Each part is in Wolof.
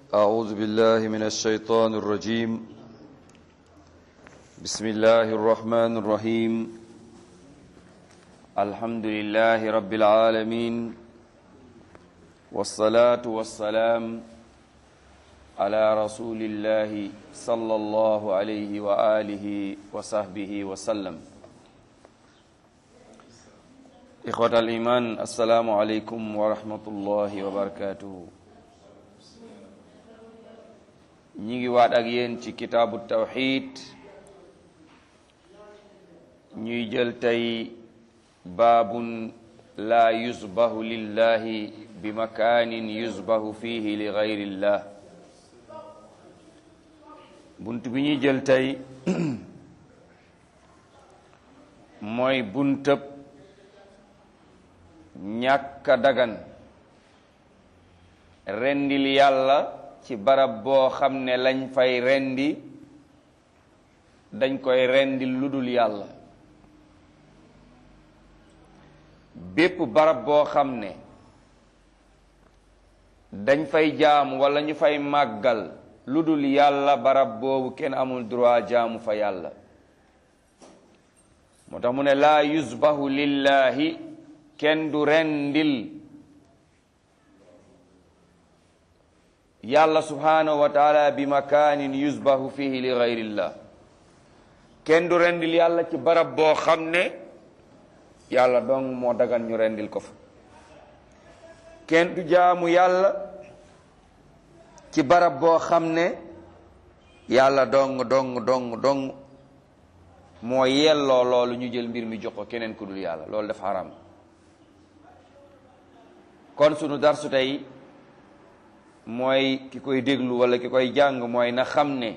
أعوذ بالله من الشيطان الرجيم بسم الله الرحمن الرحيم الحمد لله رب العالمين والصلاة والسلام على رسول الله صلى الله عليه وآله وصحبه وسلم إخوة الإيمان السلام عليكم ورحمة الله وبركاته ñi ngi waat ak yéen ci kitaabu tawxid ñuy jël tey baabun laa yusbahu lillahi bi makaanin yusbahu fihi li gayrillah bunt bi ñuy jël tey mooy buntëb ñàkka dagan rendil yàlla ci barab boo xam ne lañ fay rendi dañ koy rendi ludul yàlla bépp barab boo xam ne dañ fay jaamu wala ñu fay màggal ludul yàlla barab boobu kenn amul droit jaamu fa yàlla moo tax mu ne laa yusbahu lillahi kenn du rendil yàlla subhanahu wa taala bi makaanin yusbahu fihi li gayrillah kenn du rendil yàlla ci barab boo xam ne yàlla dong moo dagan ñu rendil ko fa kenn du jaamu yàlla ci barab boo xam ne yàlla dong dong dong dong moo yelloo loolu ñu jël mbir mi jox ko keneen ku dul yàlla loolu dafa haram kon sunu darsu tey mooy ki koy déglu wala ki koy jàng mooy na xam ne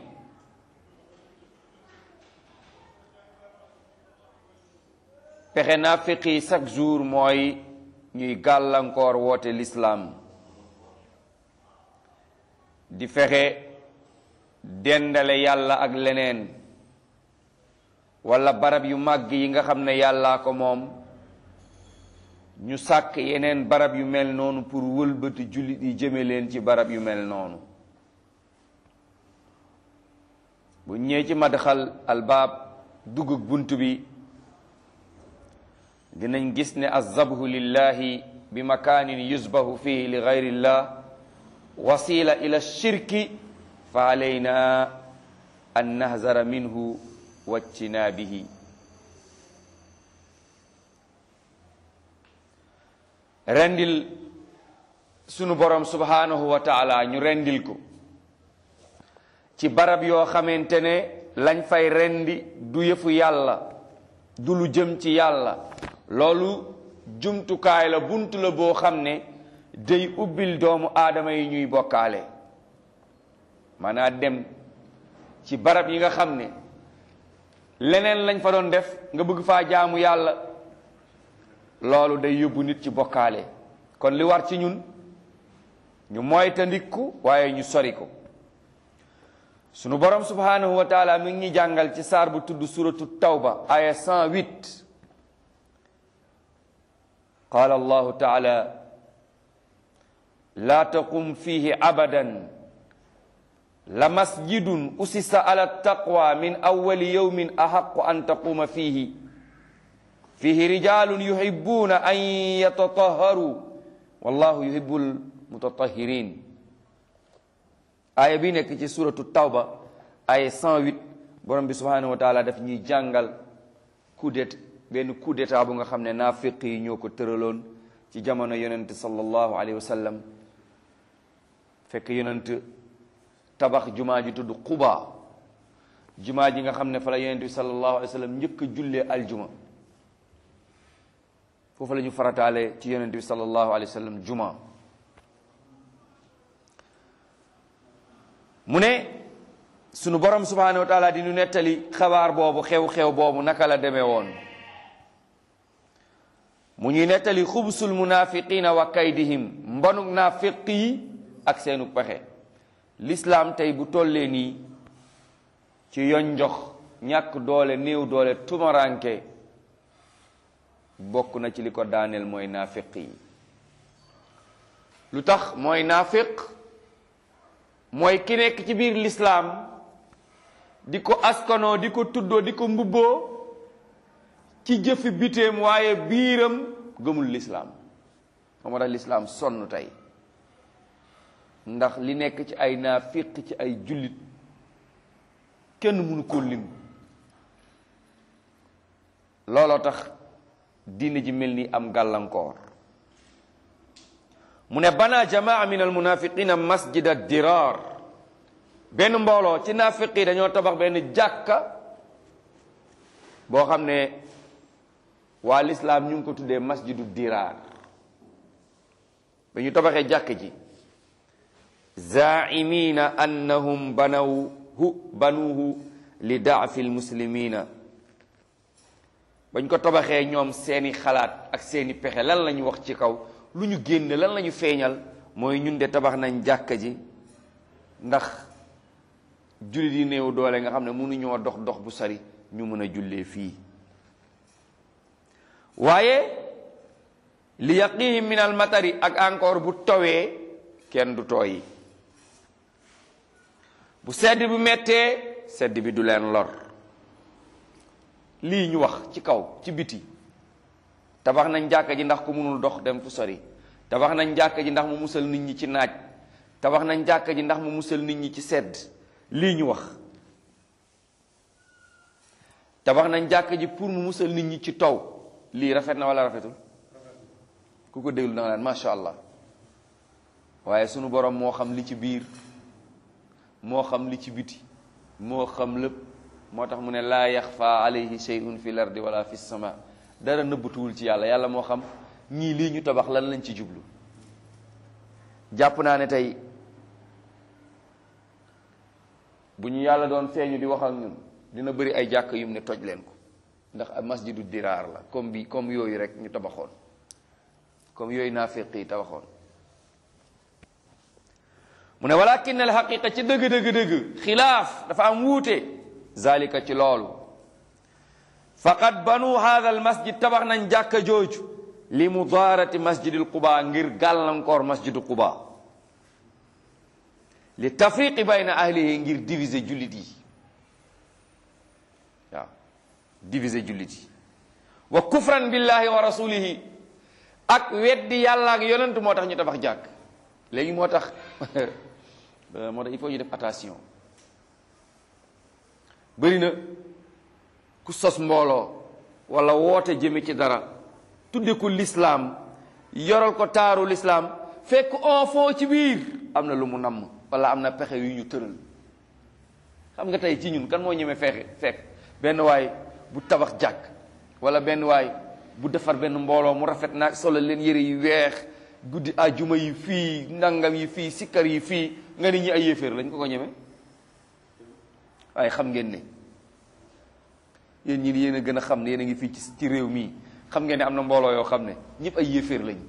pexe naafiq yi chaque jour mooy ñuy gàllankoor woote lislaam di fexe dendale yàlla ak leneen wala barab yu màgg yi nga xam ne yàllaa ko moom ñu sàkk yeneen barab yu mel noonu pour wëlbati jullit yi jëme leen ci barab yu mel noonu bu ñëwee ci madxal albaab dugg bunt bi dinañ gis ne azabhu lillahi bi makaanin yusbahu fihi li gayrillah wasila ila shirki fa alayna an nahzara minhu wajtinaabihi rendil sunu borom subhanahu wa taala ñu rendil ko ci barab yoo xamante ne lañ fay rendi du yëfu yàlla du lu jëm ci yàlla loolu jumtukaay la bunt la boo xam ne day ubbil doomu aadama yi ñuy bokkaale maanaam dem ci barab yi nga xam ne leneen lañ fa doon def nga bëgg faa jaamu yàlla loolu day yóbbu nit ci bokkaale kon li war ci ñun ñu moytandiku waaye ñu sori ko sunu borom subhanahu wa taala mi ngi ñuy jàngal ci saar bu tudd suratu tawba aya 108 qaala allahu taala laa taqum fihi abadan la masjidun usisa ala taqwa min awali yawmin ahaqu an taquma fihi fihi rijalun yuhibbuna an yatatahharu wallahu yuhibbul mutatahirin aaya bi nekk ci suratu tawba aaya 108 borom bi subhanahu wa taala daf ñuy jàngal coup d'état benn coup d'état bu nga xam ne naafiq yi ñoo ko tëraloon ci jamono yonent sallallahu alayhi wa sallam fekk yonent tabax jumaa ji tudd Quba jumaa ji nga xam ne fa la yonent bi sallallahu alayhi wa sallam njëkk a jullee aljuma foofu la ñu farataale ci yonent bi sallallahu alayhi wa sallam juma mu ne sunu borom subhanahu wa taala di ñu nettali xabaar boobu xew-xew boobu naka la demee woon mu ñuy nettali xubsul munafiqina wa kaydihim mbonuk naafiq yi ak seenu pexe l'islam tey bu tollee nii ci yoon njox ñàkk doole néew doole tumaranke bokk na ci li ko daaneel mooy naafiq yi lu tax mooy naafiq mooy ki nekk ci biir lislaam di ko askanoo di ko tuddoo di ko mbubboo ci jëfi biteem waaye biiram gëmul lislaam moo tax lislaam sonn tey ndax li nekk ci ay naafiq ci ay jullit kenn mënu koo lim looloo tax diine ji mel ni am gàllankoor mu ne bana jamaa min al munafiqina masjid ad dirar benn mbooloo ci naafiq yi dañoo tabax benn jàkka boo xam ne waa lislaam ñu ngi ko tuddee masjidu dirar ba ñu tabaxee jàkk ji zaimina annahum banawhu banuhu li daafi lmuslimina bañ ko tabaxee ñoom seeni xalaat ak seeni pexe lan la ñu wax ci kaw lu ñu génn lan la ñu feeñal mooy ñun de tabax nañ jàkka ji ndax jullit yi néew doole nga xam ne mënuñoo dox dox bu sari ñu mën a jullee fii waaye li yaqihim min al matari ak encore bu towee kenn du tooyi bu sedd bi mettee sedd bi du leen lor lii ñu wax ci kaw ci biti tabax nañ jàkka ji ndax ku mënul dox dem fu sori tabax nañ jàkka ji ndax mu musal nit ñi ci naaj tabax nañ jàkka ji ndax mu musal nit ñi ci sedd lii ñu wax tabax nañ jàkka ji pour mu musal nit ñi ci taw lii rafet na wala rafetul ku ko déglu da nga naan macha allah waaye sunu borom moo xam li ci biir moo xam li ci biti moo xam lépp moo tax mu ne laa yaxfa alayhi shay'un fi l ardi wala fi sama dara nëbbatuwul ci yàlla yàlla moo xam ñii lii ñu tabax lan lañ ci jublu jàpp naa ne tey bu ñu yàlla doon feeñu di wax ak ñun dina bëri ay jàkk yum ne toj leen ko ndax masjidu diraar la comme bi comme yooyu rek ñu tabaxoon comme yooyu naafiq yi tabaxoon mu ne walakin al xaqiqa ci dëgg dëgg dëgg xilaaf dafa am wuute zalika ci loolu faqad banu hada al masjid tabax nañ jàkka jooju li mudaarati masjidil quba ngir gàllankoor masjidu quba li tafriqi bayna ahlihi ngir diviser jullit yi waaw diviser jullit yi wa kufran billahi wa rasulihi ak weddi yàlla ak yonent moo tax ñu tabax jàkk léegi moo tax moo tax il faut ñu def attention bëri na ku sos mbooloo wala woote jëme ci dara tudde ko lislaam yoral ko taaru lislaam fekk enfant ci biir am na lu mu namm wala am na pexe yu ñu tëral xam nga tey ci ñun kan moo ñemee fexe fekk benn waay bu tabax jàkk wala benn waay bu defar benn mbooloo mu rafet naag solo leen yëre yu weex guddi ajuma yi fii nangam yi fii sikkar yi fii nga ni ñi ay yéeféer lañ ko ko ñeme waaye xam ngeen ne yéen ñi yéen a gën a xam ne yéen a ngi fii ci ci réew mii xam ngeen ne am na mbooloo yoo xam ne ñëpp ay yéeféer lañ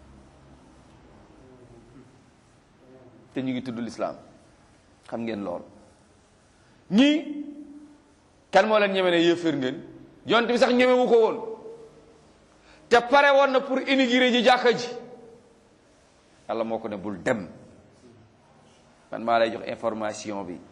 te ñu ngi tudd lislaam xam ngeen lool ñii kan moo leen ñeme ne yéeféer ngeen yonent bi sax ñemewu ko woon te pare woon na pour inaugurer ji jàkka ji yàlla moo ko ne bul dem man maa lay jox information bi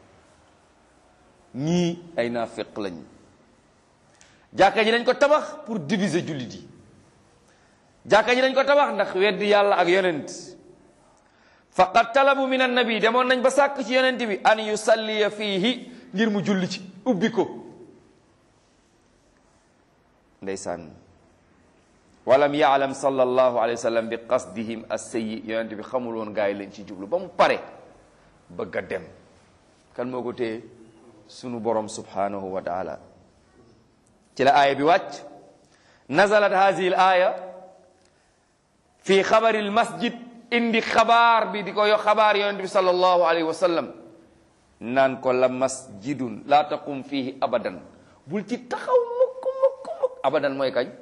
ñii ay naafeq lañ jàkka ji dañ ko tabax pour diviser jullit yi jàkka ji dañ ko tabax ndax weddi yàlla ak yonent faqad talabu min annabi demoon nañ ba sàkk ci yonent bi an yusalliya fiihi ngir mu julli ci ubbi ko ndeysaan walam yaalam sallallahu alayhi wa sallam bi qasdihim as-sayyi yonent bi xamul woon gaa yi lañ ci jublu ba mu pare bëgg a dem kan moo ko téye sunu borom subhanahu wa taala ci la aaya bi wàcc nazalat hadihi l aaya fi xabari l masjid indi xabaar bi di ko yo xabaar yonent bi sallallahu alayhi wa sallam naan ko la masjidun laa taqum fihi abadan bul ci taxaw mukk mukk mukk abadan mooy kañ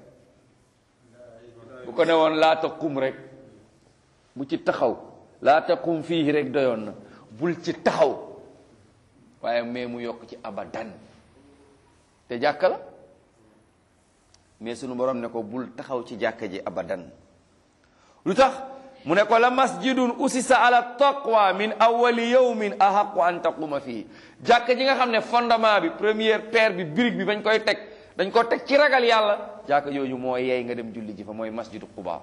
bu ko ne woon laa taqum rek bu ci taxaw laa taqum fihi rek doyoon na bul ci taxaw waaye mais mu yokk ci abadan te jàkka la mais sunu borom ne ko bul taxaw ci jàkka ji abadan lu tax mu ne ko la masjidun usisa ala taqwa min awali yawmin ahaqu an taquma fii jàkk ji nga xam ne fondement bi première pierre bi brique bi bañ koy teg dañ ko teg ci ragal yàlla jàkk jooju moo yeey nga dem julli ji fa mooy masjidu quba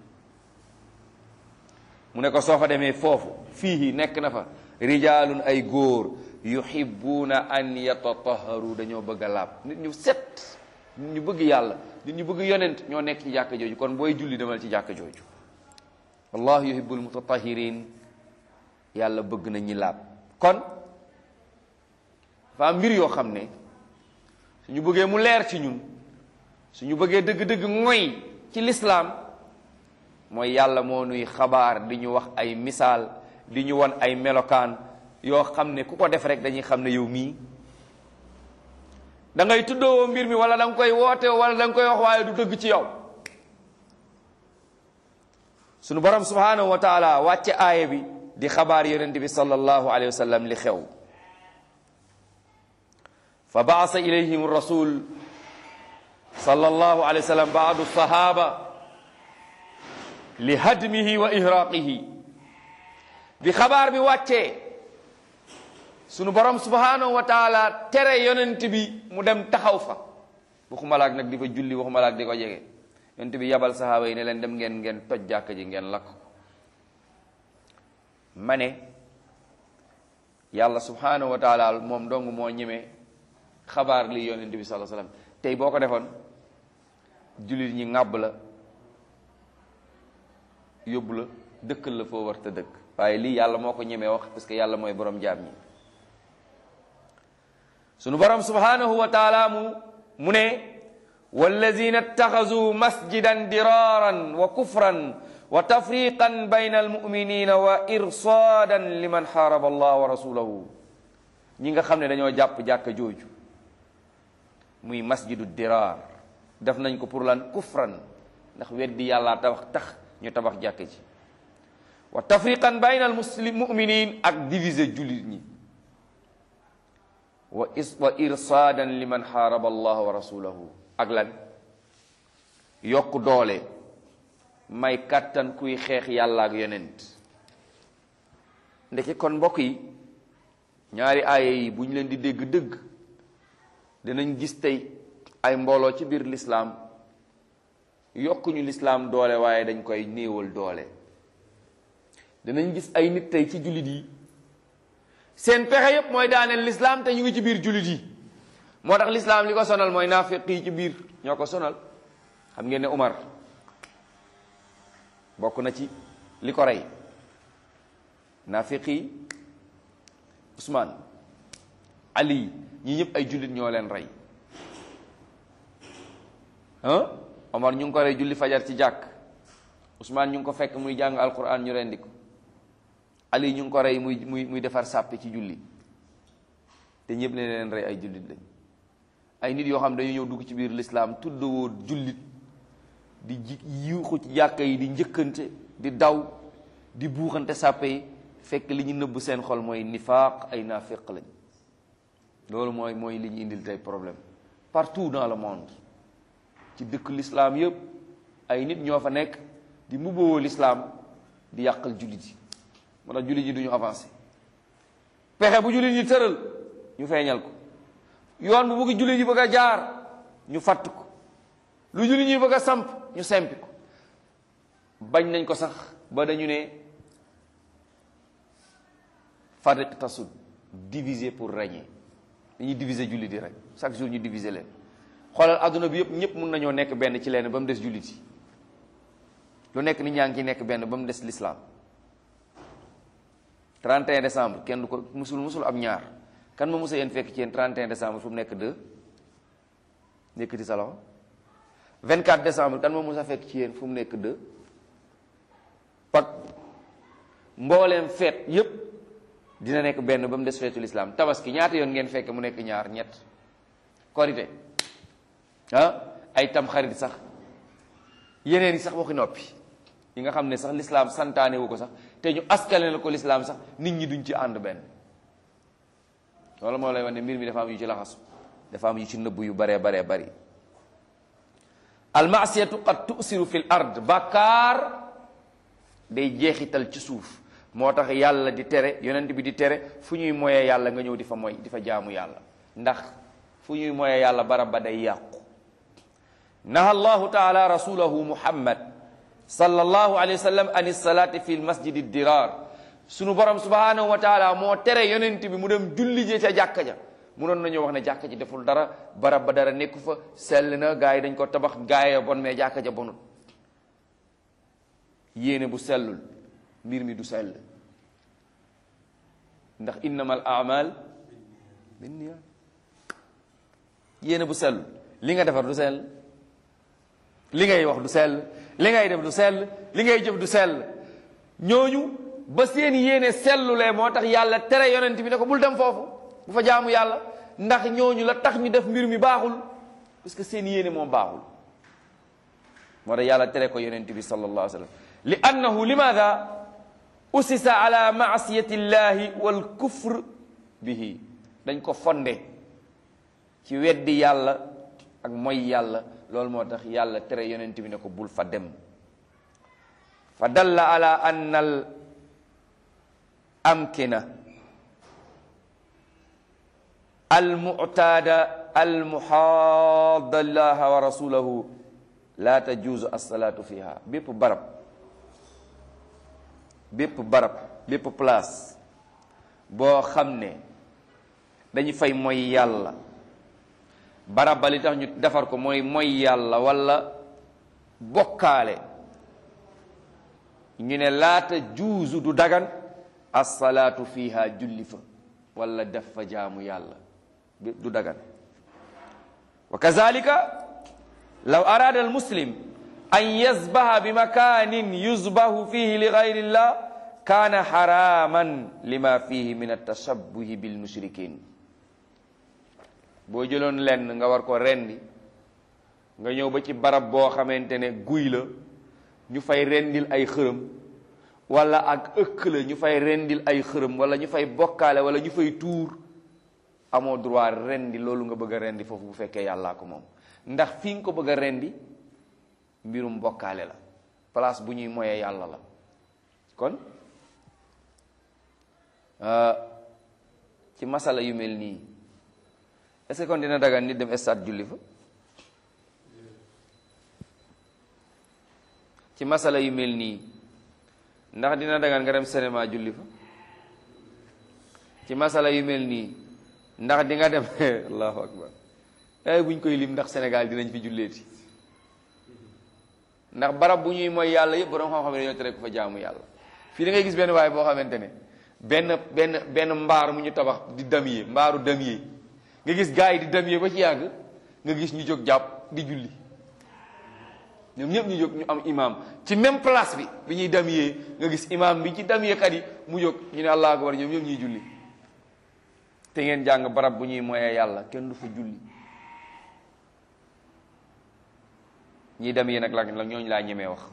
mu ne ko soo fa demee foofu fii nekk na fa rijaalun ay góor yuhibbuuna an yatataharu dañoo bëgg a laab nit ñu set nit ñu bëgg yàlla nit ñu bëgg yonent ñoo nekk ci jàkk jooju kon booy julli demal ci jàkk jooju wallahu yuhibbul mutatahirin yàlla bëgg na ñi laab kon dafa am mbir yoo xam ne suñu bëggee mu leer ci ñun suñu bëggee dëgg-dëgg ngoy ci lislaam mooy yàlla moo nuy xabaar di ñu wax ay misaal di ñu won ay melokaan yoo xam ne ku ko def rek dañuy xam ne yow mii da ngay tuddoo mbir mi wala da nga koy woote wala da nga koy wax waaye du dëgg ci yow sunu borom subhanahu wa taala wàcce aaya bi di xabaar yonent bi sallallahu alayhi wa sallam li xew fa baasa ilayhim rasul sallallahu alayhi wa sallam baadu sahaba li hadmihi wa ihraqihi bi xabaar bi wàccee sunu borom subhanahu wa taala tere yonent bi mu dem taxaw fa waxumalaak nag di fa julli waxumalaak di ko jege yonent bi yabal sahaaba yi ne leen dem ngeen ngeen toj jàkk ji ngeen lakk ko ma ne yàlla subhanahu wa taala moom dong moo ñeme xabaar li yonent bi sallallahu alayhi wasallam tey boo ko defoon jullit ñi ŋàbb la yóbbu la dëkkal la foo war te dëkk waaye lii yàlla moo ko ñemee wax parce que yàlla mooy borom jaam ñi sunu borom subhanahu wa taala mu mu ne wallazina ittaxazu masjidan diraran wa kufran wa tafriqan bayna almuminina wa irsaadan liman xaaraba allah wa rasulahu ñi nga xam ne dañoo jàpp jàkka jooju muy masjidu dirar def nañ ko pour lan kufran ndax weddi yàlla tabax tax ñu tabax jàkka ji wa tafriqan bayna almuslim muminin ak diviser jullit ñi wa is wa irsaadan liman xaaraba allah wa rasulahu ak lan yokk doole may kàttan kuy xeex yàlla ak yonent ndeke kon mbokk yi ñaari aaya yi bu ñu leen di dégg dëgg dinañ gis tey ay mbooloo ci biir lislaam yokkuñu lislaam doole waaye dañ koy néewal doole dinañ gis ay nit tey ci jullit yi seen pexe yépp mooy daaneel lislaam te ñu ngi ci biir jullit yi moo tax lislaam li ko sonal mooy naafiq yi ci biir ñoo ko sonal xam ngeen ne Umar bokk na ci li ko rey naafiq yi Usmaan Ali ñi ñëpp ay jullit ñoo leen rey ah Omar ñu ngi ko rey julli fajar ci jàkk Usmaan ñu ngi ko fekk muy jàng alquran ñu rendi ko Ali ñu ngi ko rey muy muy muy defar sàppe ci julli te ñëpp ne leen rey ay jullit lañ ay nit yoo xam dañu ñëw dugg ci biir lislaam tuddawoo jullit di ji yuuxu ci jàkka yi di njëkkante di daw di buuxante sàppe yi fekk li ñu nëbb seen xol mooy nifaaq ay naafiq lañ loolu mooy mooy li ñu indil tey problème partout dans le monde ci dëkk lislaam yëpp ay nit ñoo fa nekk di mbubboo lislaam di yàqal jullit yi moo tax jullit yi duñu avancé pexe bu jullit yi tëral ñu feeñal ko yoon bu bëgg jullit yi bëgg a jaar ñu fatt ko lu jullit ñi bëgg a samp ñu sempi ko bañ nañ ko sax ba dañu ne fariq tasud diviser pour régner dañuy diviser jullit yi rek chaque jour ñu diviser leen xoolal adduna bi yëpp ñëpp mun nañoo nekk benn ci leen ba mu des jullit yi lu nekk nit ñaa ngi ci nekk benn ba mu des l'islam 31 décembre kenn du ko musul musul am ñaar kan ma musa yéen fekk ci yéen 31 décembre fu mu nekk 2 nekkati sa loxo 24 décembre kan ma musa fekk ci yéen fu mu nekk 2 pak mbooleem feet yépp dina nekk benn ba mu des feetu lislaam tabaski ñaata yoon ngeen fekk mu nekk ñaar ñett korite ah ay tam xarit sax yeneen yi sax waxi noppi yi nga xam ne sax lislaam santaane wu ko sax te ñu askale la ko lislaam sax nit ñi duñ ci ànd benn loolu moo lay wax ne mbir mi dafa am yu ci laxasu dafa am yu ci nëbb yu baree baree bari almasiyatu qad tusiru fi l ard bàkkaar day jeexital ci suuf moo tax yàlla di tere yonent bi di tere fu ñuy moyee yàlla nga ñëw di fa moy di fa jaamu yàlla ndax fu ñuy moyee yàlla barab ba day yàqu naha allahu taala rasulahu muhammad sallallahu alayhi wa sallam an salaati fi lmasjidi dirar sunu borom subhanahu wa taala moo tere yonent bi mu dem julli je ca jàkka ja munoon nañu wax ne jàkka ji deful dara barab ba dara nekku fa sell na gaa yi dañ ko tabax gaa yi bon mais jàkka ja bonut yéene bu sellul mbir mi du sell ndax innamal amal binniyat yéene bu sellul li nga defar du sell li ngay wax du sell li ngay def du sell li ngay jëf du sell ñooñu ba seen yéene sellulee moo tax yàlla tere yonent bi ne ko bul dem foofu bu fa jaamu yàlla ndax ñooñu la tax ñu def mbir mi baaxul parce que seen yéene moom baaxul moo tax yàlla tere ko yonent bi sallallahu alayhi wa sallam li annahu limaada usisa ala maasiyati llahi wal kufr bihi dañ ko fonde ci weddi yàlla ak mooy yàlla loolu moo tax yàlla tere yonent bi ne ko bul fa dem fa dalla ala anna al amkina almuctaada almuhaada llaha wa rasulahu la tajuuzu alsalaatu fiha bépp barab bépp barab bépp place boo xam ne dañu fay mooy yàlla barab ba li tax ñu defar ko mooy mooy yàlla wala bokkaale ñu ne laata juuzu du dagan alsalaatu fiha julli fa wala def fa jaamu yàlla du dagan wa kazalika law arada almuslim an yasbaha bi makanin yusbahu fihi li gayri llah kaana haraman lima fihi min altashabbuhi bilmushrikin boo jëloon lenn nga war ko rendi nga ñëw ba ci barab boo xamante ne guy la ñu fay rendil ay xërëm wala ak ëkk la ñu fay rendil ay xërëm wala ñu fay bokkaale wala ñu fay tuur amoo droit rendi loolu nga bëgg a rendi foofu bu fekkee yàllaa ko moom ndax fi nga ko bëgg a rendi mbirum bokkaale la place bu ñuy moyee yàlla la kon ci masala yu mel nii est-ce que kon dina dagan nit dem stade julli fa ci masala yu mel nii ndax dina dagan nga dem cinéma julli fa ci masala yu mel nii ndax di nga dem allahu akbar ay buñ koy lim ndax Sénégal dinañ fi julleeti ndax barab bu ñuy mooy yàlla yëpp borom xam-xam ne dañoo tere ko fa jaamu yàlla fii da ngay gis benn waaye boo xamante ne benn benn benn mbaar mu ñu tabax di damier mbaaru damier nga gis gars yi di damier ba ci yàgg nga gis ñu jóg jàpp di julli ñoom ñëpp ñu jóg ñu am imam ci même place bi bi ñuy damier nga gis imam bi ci damier kat yi mu jóg ñu ne allah akbar ñoom ñëpp ñuy julli te ngeen jàng barab bu ñuy moyee yàlla kenn du fa julli ñi dem yee nag la la ñooñu laa ñemee wax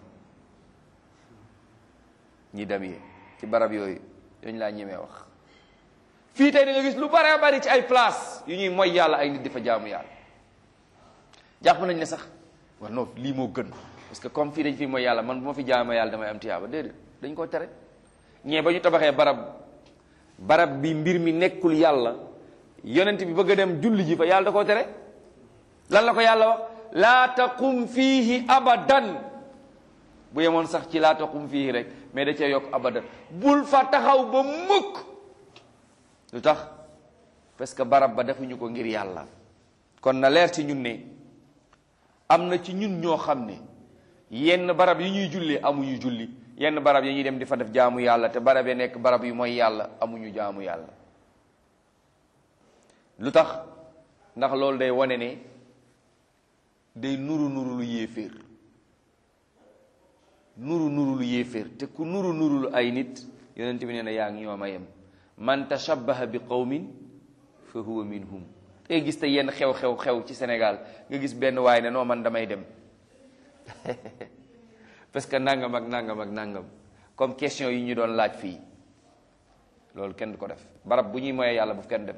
ñi dem yee ci barab yooyu ñooñu laa ñemee wax fii tey da nga gis lu bare bari ci ay place yu ñuy moy yàlla ay nit di fa jaamu yàlla jàpp nañ ne sax war non lii moo gën parce que comme fii dañ fi mooy yàlla man bu ma fi jaamu yàlla damay am tiyaaba déedéet dañ ko tere ñee ba ñu tabaxee barab barab bi mbir mi nekkul yàlla yonent bi bëgg a dem julli ji fa yàlla da koo tere lan la ko yàlla wax laa taqum fiihi abadan bu yemoon sax ci laa taqum fiihi rek mais da cee yokk abadan bul fa taxaw ba mukk lu tax parce que barab ba defuñu ko ngir yàlla kon na leer ci ñun ne am na ci ñun ñoo xam ne yenn barab yi ñuy jullee amuñu julli yenn barab yi ñuy dem di fa def jaamu yàlla te barab yi nekk barab yu mooy yàlla amuñu jaamu yàlla lu tax ndax loolu day wane ne day nuru nuru lu yéeféer nuru nuru lu yéeféer te ku nuru nuru lu ay nit yonent bi nee na yaa ngi ñoom a yem man tashabbaha bi qawmin fa huwa minhum te gis te yenn xew-xew xew ci Sénégal nga gis benn waay ne noo man damay dem parce que nangam ak nangam ak nangam comme question yi ñu doon laaj fii loolu kenn du ko def barab bu ñuy moyee yàlla bu kenn dem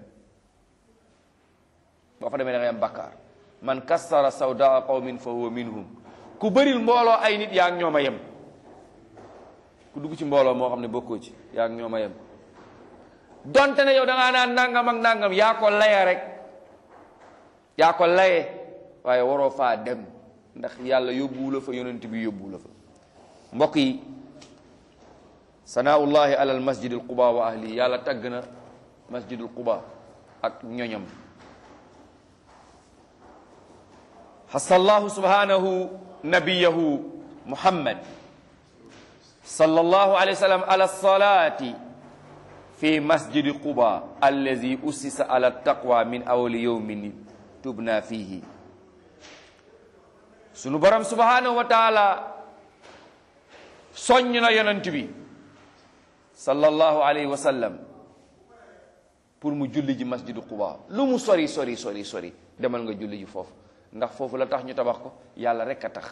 boo fa demee da ngay am bakkaar man kassara sawdaa qawmin fa huwa minhum ku bëril mbooloo ay nit yaa ngi ñoom a yem ku dugg ci mbooloo moo xam ne bokkoo ci yaa ngi ñoom a yem donte ne yow da ngaa naan nangam ak nangam yaa ko laye rek yaa ko laye waaye waroo faa dem ndax yàlla yóbbuwu la fa yonent bi yóbbuwu la fa mbokk yi sanaullahi alal masjidil quba wa ahli yàlla tagg na masjidul quba ak ñoñam xasallahu subhanahu nabiyahu muhammad sallallahu alayhi wa sallam ala salati fi masjidi quba allazi ussisa ala taqwa min awali yawmin tubna fihi sunu borom subhanahu wa taala soññ na yonent bi sallallahu alayhi wa sallam pour mu julli ji masjidu quba lu mu sori sori sori sori demal nga julli ji foofu ndax foofu la tax ñu tabax ko yàlla rek a tax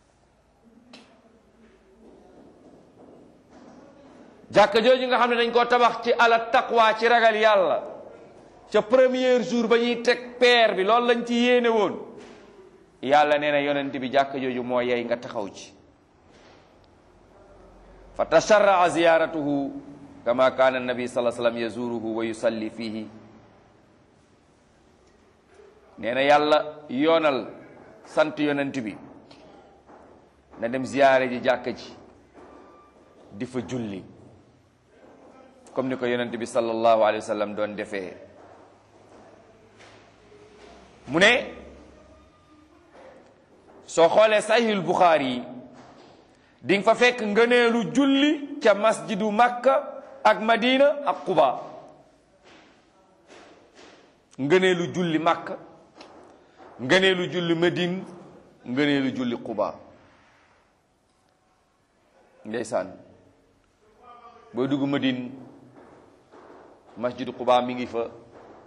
jàkka jooju nga xam ne dañ koo tabax ci ala taqwa ci ragal yàlla ca premier jour ba ñuy teg peer bi loolu lañ ci yéene woon yàlla nee na yonent bi jàkka jooju moo yey nga taxaw ci fa tasharraa ziyaratuhu kama kaana nabi sallallahu alayhi wasallam yazuruhu wa yusalli fihi nee na yàlla yoonal sant yonent bi na dem ziyaare ji jàkka ji di fa julli comme ni ko yonent bi sallallahu alayhi wa sallam doon defee mu ne soo xoolee sahihul buxaari yi di nga fa fekk ngëneelu julli ca masjidu makka ak madina ak quba ngëneelu julli makka ngëneelu julli madine ngëneelu julli quba ndeysaan booy dugg madine masjidu quba mi ngi fa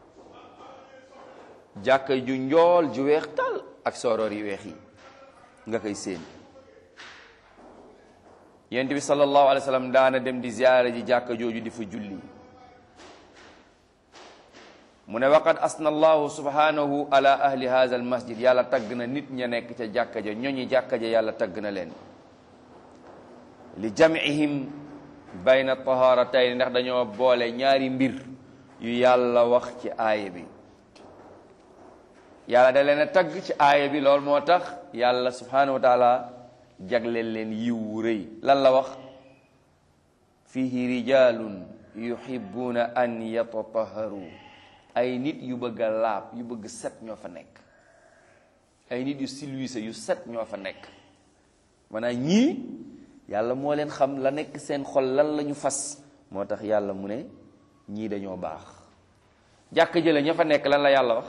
jàkka ju njool ju weex tal ak sooroor yi weex yi nga koy séen yonent bi sallallahu alayhi wa sallam daana dem di ziyaara ji jàkka jooju di fa julli mu ne waqad asna allahu subhanahu ala ahli hadha al masjid yàlla tagg na nit ña nekk ca jàkka ja ñoñi jàkka ja yàlla tagg na leen li jam'ihim bayna taharatayn ndax dañoo boole ñaari mbir yu yàlla wax ci aaya bi yàlla da leen a tagg ci aaya bi loolu moo tax yàlla subhanahu wa taala jagleel leen yiw wu rëy lan la wax fihi rijalun yuhibbuna an yatataharu ay nit yu bëgg a laab yu bëgg set ñoo fa nekk ay nit yu silwise yu set ñoo fa nekk maanaam ñii yàlla moo leen xam la nekk seen xol lan la ñu fas moo tax yàlla mu ne ñii dañoo baax jàkk jële ña fa nekk lan la yàlla wax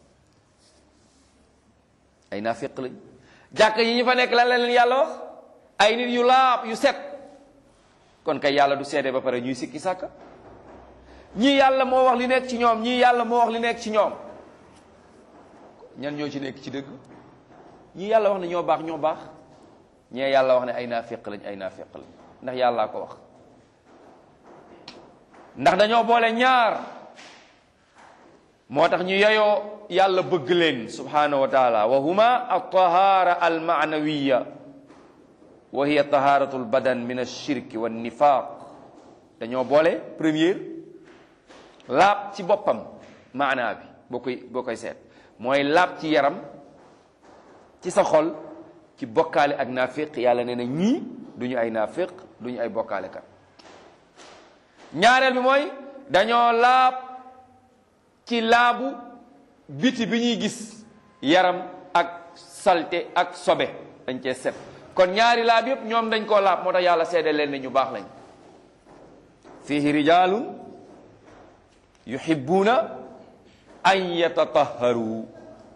ay naafiq lañ jàkk yi ñu fa nekk lan la leen yàlla wax ay nit yu laab yu set kon kay yàlla du seede ba pare ñuy sikki sàkka ñii yàlla moo wax li nekk ci ñoom ñii yàlla moo wax li nekk ci ñoom ñan ñoo ci nekk ci dëgg ñii yàlla wax ne ñoo baax ñoo baax ñee yàlla wax ne ay naafiq lañ ay naafiq lañ ndax yàllaa ko wax ndax dañoo boole ñaar moo tax ñu yeyoo yàlla bëgg leen subhanahu wa taala wa huma altahara almaanawiya wa hiya taharatu albadan min alshirki wa nifaq dañoo boole première laab ci boppam maanaa bi boo koy boo koy seet mooy laab ci yaram ci sa xol ci bokkaale ak naafiq yàlla nee na ñii duñu ay naafiq duñu ay bokkaale kat ñaareel bi mooy dañoo laab ci laabu biti bi ñuy gis yaram ak salte ak sobe dañ cee set kon ñaari laab yëpp ñoom dañ koo laab moo tax yàlla seede leen ne ñu baax lañ fihi rijalun yuhibbuna an yatatahharu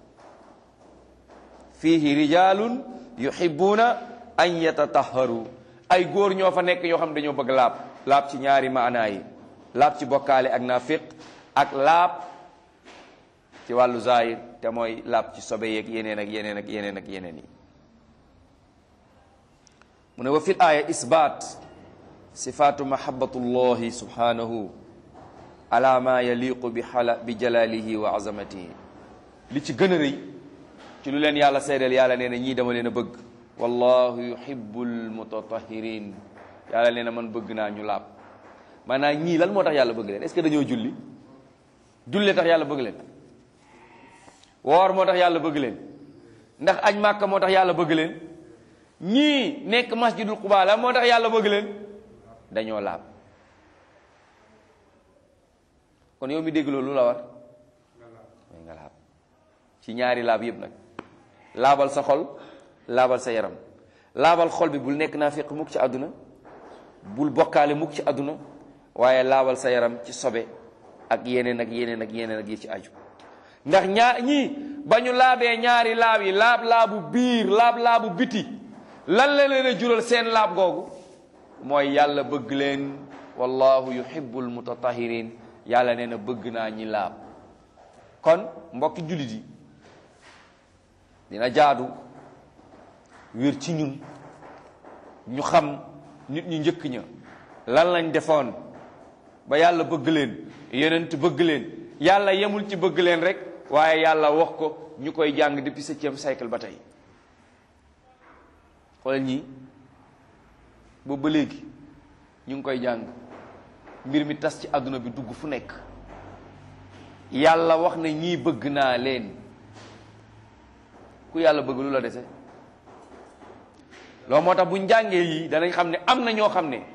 fihi rijalun yuhibbuna an yatatahharu ay góor ñoo fa nekk yoo xam ne dañoo bëgg laab laab ci ñaari maanaa yi laab ci bokkaale ak naafiq ak laab ci wàllu zahir te mooy laab ci sobe yeeg yeneen ak yeneen ak yeneen ak yeneen yi mu ne wa fil aaya isbaat sifaatu mahabbatullahi subhanahu ala ma yaliqu bi xala bi jalalihi wa azamatihi li ci gën a rëy ci lu leen yàlla seedeel yàlla nee na ñii dama leen a bëgg wallahu yuhibbul mutatahirin yàlla nee na man bëgg naa ñu laab maanaam ñii lan moo tax yàlla bëgg leen est-ce que dañoo julli julli tax yàlla bëgg leen woor moo tax yàlla bëgg leen ndax aj màkka moo tax yàlla bëgg leen ñii nekk masjidul Quba la moo tax yàlla bëgg leen dañoo laab kon yow mi dégg loolu lu la war mooy nga laab ci ñaari laab yëpp nag laabal sa xol laabal sa yaram laabal xol bi bul nekk naa fekk mukk ci àdduna bul bokkaale mukk ci àdduna waaye laabal sa yaram ci sobe ak yeneen ak yeneen ak yeneen ak yi ci aju ndax ñaar ñii ba ñu laabee ñaari laab yi laab laabu biir laab laabu biti lan la leen a jural seen laab googu mooy yàlla bëgg leen wallahu yuhibbul mutatahirin yàlla nee na bëgg naa ñi laab kon mbokki jullit yi dina jaadu wér ci ñun ñu xam nit ñu njëkk ña lan lañ defoon ba yàlla bëgg leen yonent bëgg leen yàlla yemul ci bëgg leen rek waaye yàlla wax ko ñu koy jàng depuis septième siècle ba tey xoolal ñii boobu ba léegi ñu ngi koy jàng mbir mi tas ci àdduna bi dugg fu nekk yàlla wax ne ñii bëgg naa leen ku yàlla bëgg lu la dese loolu moo tax bu ñu jàngee yii danañ xam ne am na ñoo xam ne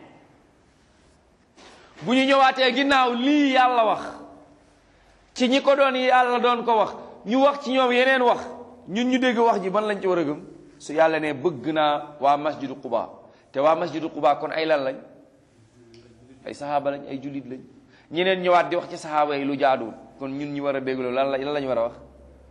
bu ñu ñëwaatee ginnaaw lii yàlla wax ci ñi ko doon yàlla doon ko wax ñu wax ci ñoom yeneen wax ñun ñu dégg wax ji ban lañ ci war a gëm su yàlla ne bëgg naa waa masjidu Quba te waa masjidu Quba kon ay lan lañ ay saxaaba lañ ay jullit lañ ñeneen ñëwaat di wax ci saxaaba yi lu jaaduwul kon ñun ñu war a bégloo lan la lan la ñu war a wax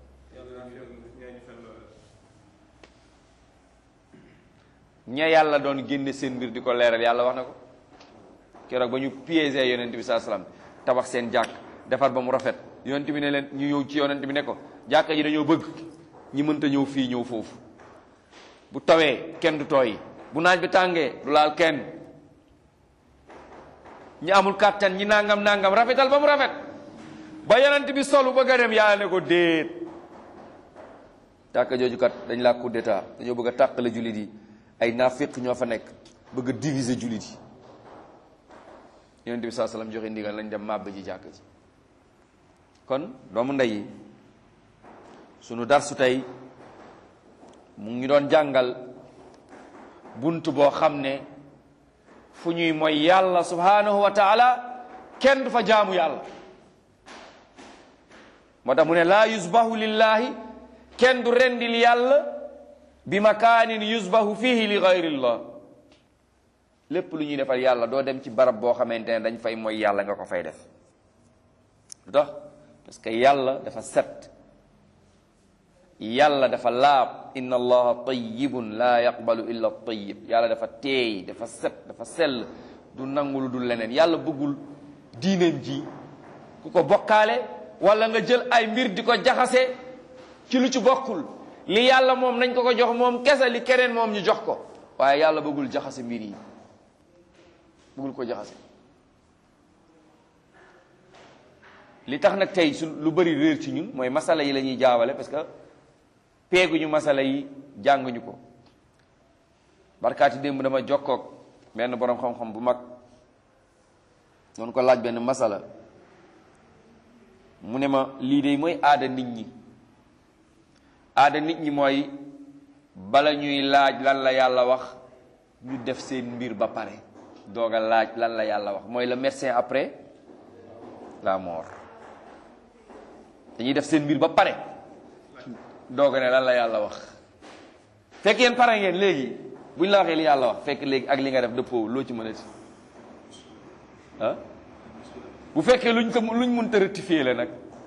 ña yàlla doon génne seen mbir di ko leeral yàlla wax na ko keroog ba ñu piégé yonent bi saa salaam tabax seen jàkk defar ba mu rafet yonent bi ne leen ñu ñëw ci yonent bi ne ko jàkka ji dañoo bëgg ñi mënta ñëw fii ñëw foofu bu tawee kenn du tooy bu naaj bi tàngee du laal kenn ñi amul kàttan ñi nangam nangam rafetal ba mu rafet ba yonent bi solu bëgg a dem yàlla ne ko déet jàkka jooju kat dañ laa coup d'état dañoo bëgg a tàqale jullit yi ay naafiq ñoo fa nekk bëgg a diviser jullit yi yonent bi saa salaam joxe ndigal lañ dem màbb ji jàkk ji kon doomu ndey yi sunu darsu tey mu ngi doon jàngal bunt boo xam ne fu ñuy mooy yàlla subhanahu wa taala kenn du fa jaamu yàlla moo tax mu ne laa yusbahu lillahi kenn du rendil yàlla bi makaanin yusbahu fihi li gayrillah lépp lu ñuy defal yàlla doo dem ci barab boo xamante ne dañ fay mooy yàlla nga ko fay def lu tax parce que yàlla dafa set yàlla dafa laab inna allaha tayyibun laa yaqbalu illa tayyib yàlla dafa teey dafa set dafa sell du nangu lu dul leneen yàlla bëggul diineen ji ku ko bokkaale wala nga jël ay mbir di ko jaxase ci lu ci bokkul li yàlla moom nañ ko ko jox moom kese li keneen moom ñu jox ko waaye yàlla bëggul jaxase mbir yi bëggul ko jaxase li tax nag tey su lu bëri réer ci ñun mooy masala yi la ñuy jaawale parce que peeguñu masala yi jànguñu ko barkaati démb dama jokkoog benn borom xam-xam bu mag doon ko laaj benn masala mu ne ma lii de mooy aada nit ñi aada nit ñi mooy bala ñuy laaj lan la yàlla wax ñu def seen mbir ba pare doog a laaj lan la yàlla wax mooy le médecin après la mort dañuy def seen mbir ba pare doog a ne lan la yàlla wax fekk yéen pare ngeen léegi bu ñu la waxee li yàlla wax fekk léegi ak li nga def dëppoo loo ci mën a ci ah bu fekkee luñ ko luñ mënta rectifier la nag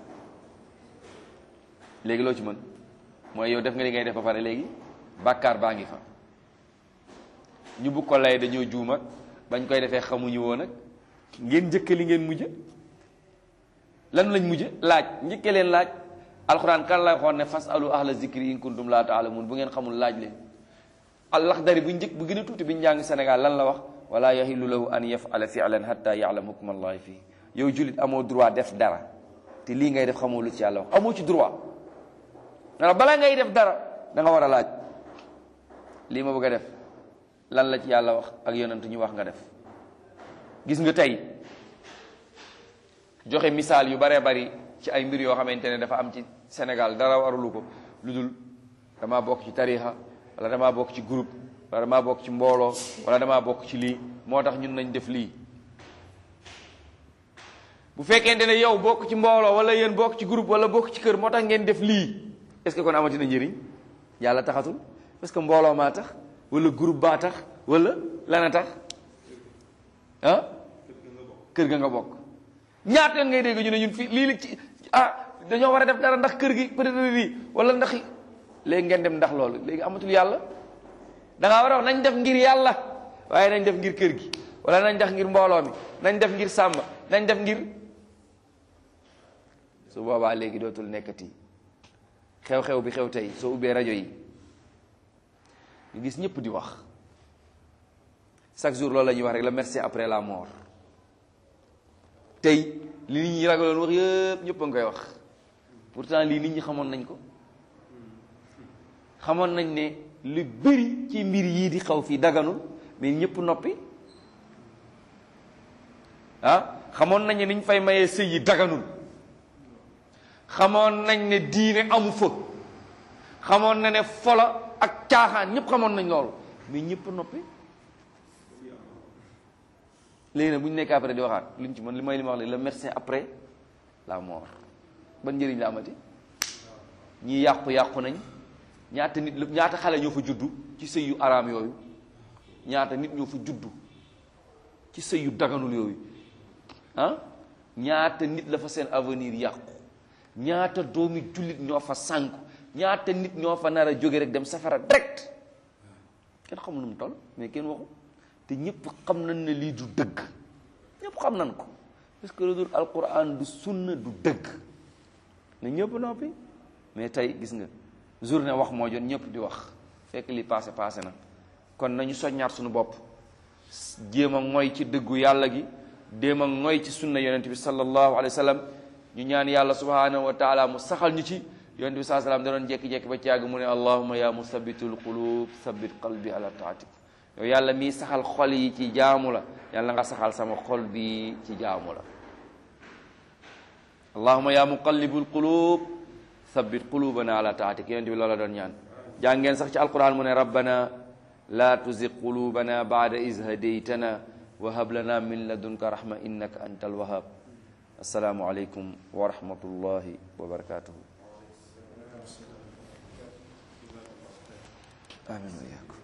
léegi loo ci mën mooy yow def nga li ngay def ba pare léegi bàkkaar baa ngi fa ñu bu ko lay dañoo juum ak bañ koy defee xamuñu woon nag ngeen njëkke li ngeen mujj lan lañ mujj laaj njëkke leen laaj alxuraan kan la xoon ne fas alu ahla zikri in kuntum laa taalamun bu ngeen xamul laaj leen allaxdari bu njëkk bu gën a tuuti bi ñu jàng Sénégal lan la wax wala yahilu lahu an yafala fi'lan hatta ya'lam hukma allahi fii yow jullit amoo droit def dara te lii ngay def xamoo lu ci yàlla wax amoo ci droit na bala ngay def dara da nga war a laaj lii ma bëgg a def lan la ci yàlla wax ak yonent ñu wax nga def gis nga tey joxe misaal yu baree bari ci ay mbir yoo xamante ne dafa am ci Sénégal dara warulu ko lu dul damaa bokk ci tarixa wala damaa bokk ci groupe wala damaa bokk ci mbooloo wala damaa bokk ci lii moo tax ñun nañ def lii bu fekkente ne yow bokk ci mbooloo wala yéen bokk ci groupe wala bokk ci kër moo tax ngeen def lii est-ce que kon amati na njëriñ yàlla taxatul parce que mbooloo maa tax wala groupe baa tax wala lana tax ah kër ga nga bokk ñaata yoon ngay dégg ñu ne ñun fii lii li ci ah dañoo war a def dara ndax kër gi peut-être lii wala ndax léegi ngeen dem ndax loolu léegi amatul yàlla da ngaa war a wax nañ def ngir yàlla waaye nañ def ngir kër gi wala nañ def ngir mbooloo mi nañ def ngir sàmm nañ def ngir su boobaa léegi dootul nekkati xew-xew bi xew tey soo ubbee rajo yi nga gis ñëpp di wax chaque jour loolu la ñuy wax rek le merci après la mort tey li nit ñi ragaloon wax yëpp ñëpp a ngi koy wax pourtant lii nit ñi xamoon nañ ko xamoon nañ ne lu bëri ci mbir yii di xaw fii daganul mais ñëpp noppi ah xamoon nañ ne niñ fay mayee sëy yi daganul xamoon nañ ne diine amu fa xamoon na ne fola ak caaxaan ñëpp xamoon nañ loolu mais ñëpp noppi léegi nag bu ñu nekk après di waxaat luñ ci mën li may li ma wax la le médecin après la mort ban njëriñ la amati ñii yàqu-yàqu nañ ñaata nit la ñaata xale ñoo fa juddu ci sëy yu araam yooyu ñaata nit ñoo fa juddu ci sëy yu daganul yooyu ah ñaata nit la fa seen avenir yàqu ñaata doomi jullit ñoo fa sànku ñaata nit ñoo fa nar a jóge rek dem safara direct kenn xamul nu mu toll mais kenn waxu te ñëpp xam nañ ne lii du dëgg ñëpp xam nañ ko parce que lu dul alquran du sunna du dëgg na ñëpp noppi mais tey gis nga journée wax moo jot ñëpp di wax fekk li passé passé na kon nañu soññaat suñu bopp jéem a ngoy ci dëggu yàlla gi déem a ngoy ci sunna yonent bi sallallahu alayhi wa sallam ñu ñaan yàlla subhanahu wa taala mu saxal ñu ci yonent bi saa salaam da doon jekki-jekki ba ci yàgg mu ne allahuma ya musabbitul qulub sabbit qalbi ala taatik yow yàlla mii saxal xol yi ci jaamu la yàlla nga saxal sama xol bi ci jaamu la allahuma ya muqallibul qulub sabbit qulubana ala taatik yonent bi loola doon ñaan jàngeen sax ci alquran mu ne rabbana la tuzig qulubana baada iz hadaytana wa hab lana min ladunka rahma innaka anta alwahab assalaamu aleykum wa rahmatullahi wa barakatuhu amin wa iyaakum